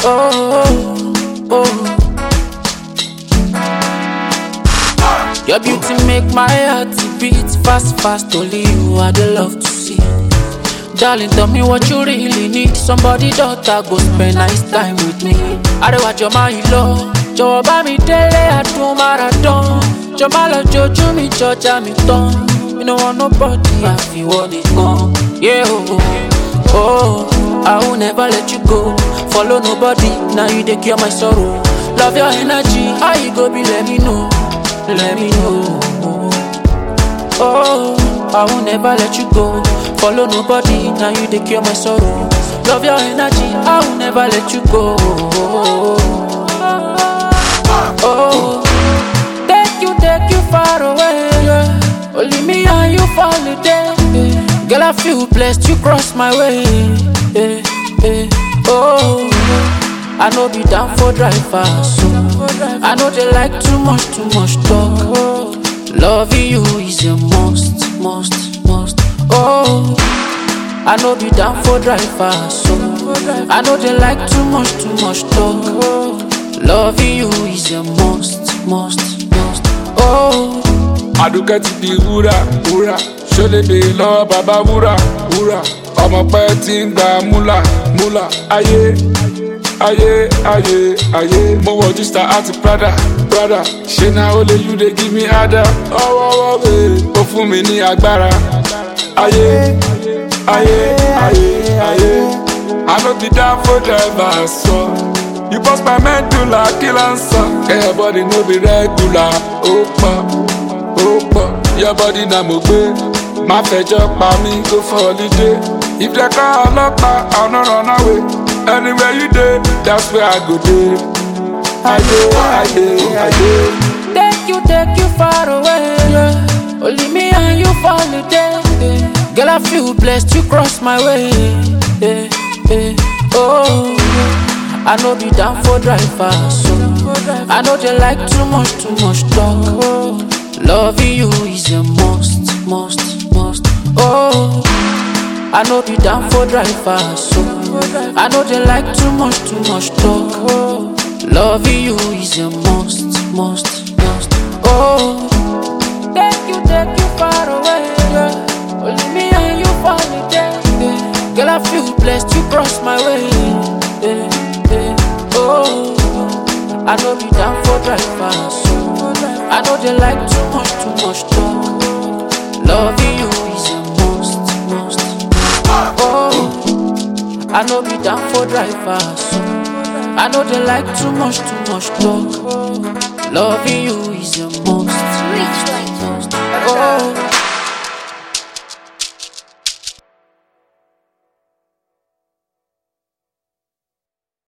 Oh, oh. Your beauty make my heart beat fast, fast. Only you I the love to see. Darling, tell me what you really need. Somebody daughter go spend nice time with me. Àrẹwà jọ máa yìí lọ, jọ̀wọ́ bá mi délé àdùn marathon. Jọ má lọ jojú mi jọjà mi tán. You no want nobody àfiwọ́ nìkan. Yeah, oh, oh, oh, I will never let you go. Follow nobody, now you dey cure my sorrow. Love your energy, how you go be let me know, let me know. Oh, I will never let you go. Follow nobody, now you dey cure my sorrow. Love your energy, I will never let you go. Oh, take you, take you far away. yeah. Only me and you for the day. yeah. Girl, I feel blessed you cross my way. yeah, yeah. Oh, I know be down for driver, so I know they like too much, too much talk. Loving you is a must, must, must. Oh, I know be down for driver, so I know they like too much, too much talk. Loving you is a must, must, must. Oh, àdùkẹ́ ti di wúrà wúrà ṣọlédè lọ́wọ́ bàbá wúrà wúrà ọmọ pẹ́ ti ń gba múlà múlà ayé ayé ayé ayé mo wọ jísítà àti prada prada ṣé na ó lè you dey give me ada ọwọ́wọ́ wẹ̀ ó fún mi ní agbára ayé ayé ayé ayé i no be down for driver sọ you burst my medulla kill am sọ kẹ́yọ̀ body no be regular ó pọ̀ ó pọ̀ your body na mo gbé má fẹjọ́ pa mí go for holiday if dem call ọlọ́pàá i no run away anywhere you dey that's where i go dey ayé ayé ayé. take you, take you far away. Yeah. Only me and you for the day. yeah. Girl, I feel blessed you cross my way. Yeah, yeah. Oh, I know be down for driver, so I know they like too much, too much talk. Loving you is a must, must, must. Oh, I know be down for driver, so I know they like too much, too much talk. Loving you is a must, must, must. Oh, take you, take you far away. Yeah. Only me and you for the day. Yeah. Girl, I feel blessed you cross my way. Yeah, yeah. Oh, I know be down for driver, so I know they like too much, too much talk. Loving you is a must, must. Oh, I know be down for driver, so I know they like too much, too much talk. Loving you is a must. Rich like